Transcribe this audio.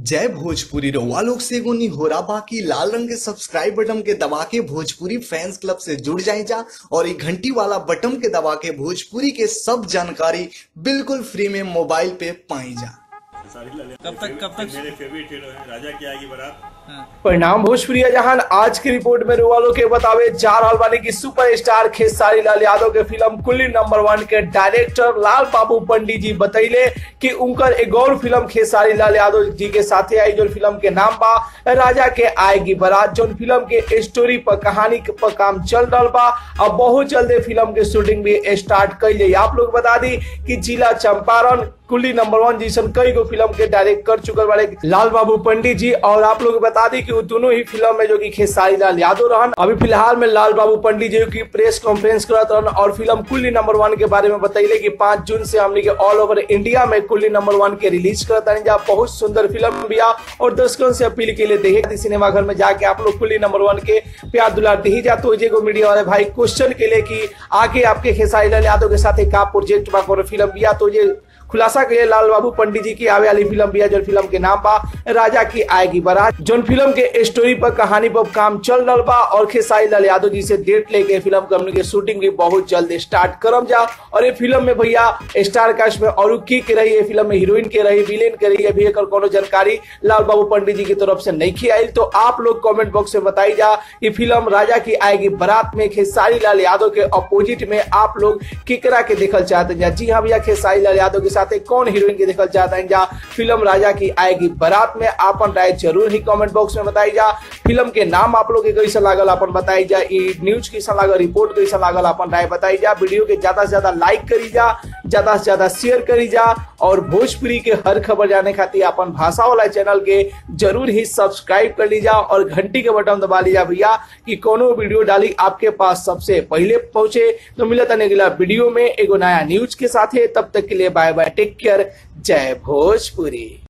जय भोजपुरी रउआ लोग से एगो निहोरा बाकी लाल रंग के सब्सक्राइब बटन के दबा के भोजपुरी फैंस क्लब से जुड़ जाए जा और ये घंटी वाला बटन के दबा के भोजपुरी के सब जानकारी बिल्कुल फ्री में मोबाइल पे पाई जा सारी लाले कब तक- कब तक- मेरे फेवरेट हीरो है राजा की आएगी बारात परिणाम भोजपुरी जहान आज की रिपोर्ट में रुवालो के बतावे जा रहल बानी की सुपरस्टार खेसारी लाल यादव के फिल्म कुल्ली नंबर वन के डायरेक्टर लाल बाबू पंडित जी बतैले कि उनकर एक और फिल्म खेसारी लाल यादव जी के साथे आई जो फिल्म के नाम बा राजा के आएगी बारात जो फिल्म के स्टोरी पर कहानी पर काम चल रहा बा अब बहुत जल्द फिल्म के शूटिंग भी स्टार्ट कर जाए आप लोग बता दी कि जिला चंपारण कुल्ली नंबर वन जैसन कई गो फिल्म के डायरेक्ट कर चुकल वाले लाल बाबू पंडित जी और आप लोग बता दी कि वो दोनों ही फिल्म में जो कि खेसारी लाल यादव रहन अभी फिलहाल में लाल बाबू पंडित जी की प्रेस कॉन्फ्रेंस करत रहन और फिल्म कुल्ली नंबर वन के बारे में बतैले कि पांच जून से हमने के ऑल ओवर इंडिया में कुल्ली नंबर वन के रिलीज करता है जहाँ बहुत सुंदर फिल्म भी आ और दर्शकों से अपील के लिए देखे सिनेमा घर में जाके आप लोग कुल्ली नंबर वन के प्यार दुलार दी जा तो जे को मीडिया वाले भाई क्वेश्चन के लिए कि आगे आपके खेसारी लाल यादव के साथ एक का प्रोजेक्ट बा कोनो फिल्म बिया तो ये खुलासा के लिए लाल बाबू पंडित जी की आवे वाली फिल्म भी है जो फिल्म के नाम बा राजा की आएगी बारात जो फिल्म के स्टोरी पर कहानी पर काम चल रहा बा और खेसारी लाल यादव जी से डेट लेके फिल्म कंपनी के शूटिंग भी बहुत जल्द स्टार्ट करम जा और ये फिल्म में भैया स्टार कास्ट में और की के रही है फिल्म में हीरोइन के रही विलेन के रही है भी एकर कोनो जानकारी लाल बाबू पंडित जी की तरफ से नहीं की आई तो आप लोग कमेंट बॉक्स में बताई जा कि फिल्म राजा की आएगी बारात में खेसारी लाल यादव के अपोजिट में आप लोग किकरा के देखल चाहते हैं जी हाँ भैया खेसारी लाल यादव के साथ कौन हीरोइन के देखल चाहते हैं जा फिल्म राजा की आएगी बारात में आपन राय जरूर ही कमेंट बॉक्स में बताई जा फिल्म के नाम आप लोग के कैसा लागल अपन बताई जा ई न्यूज कैसा लागल रिपोर्ट कैसा लागल अपन राय बताई जा वीडियो के ज्यादा से ज्यादा लाइक करी जा ज्यादा से ज्यादा शेयर करी जा और भोजपुरी के हर खबर जाने खातिर अपन भाषा वाला चैनल के जरूर ही सब्सक्राइब कर लीजा और घंटी के बटन दबा लीजा भैया कि कोनो वीडियो डाली आपके पास सबसे पहले पहुंचे तो मिलता अगला वीडियो में एगो नया न्यूज के साथ तब तक के लिए बाय बाय टेक केयर जय भोजपुरी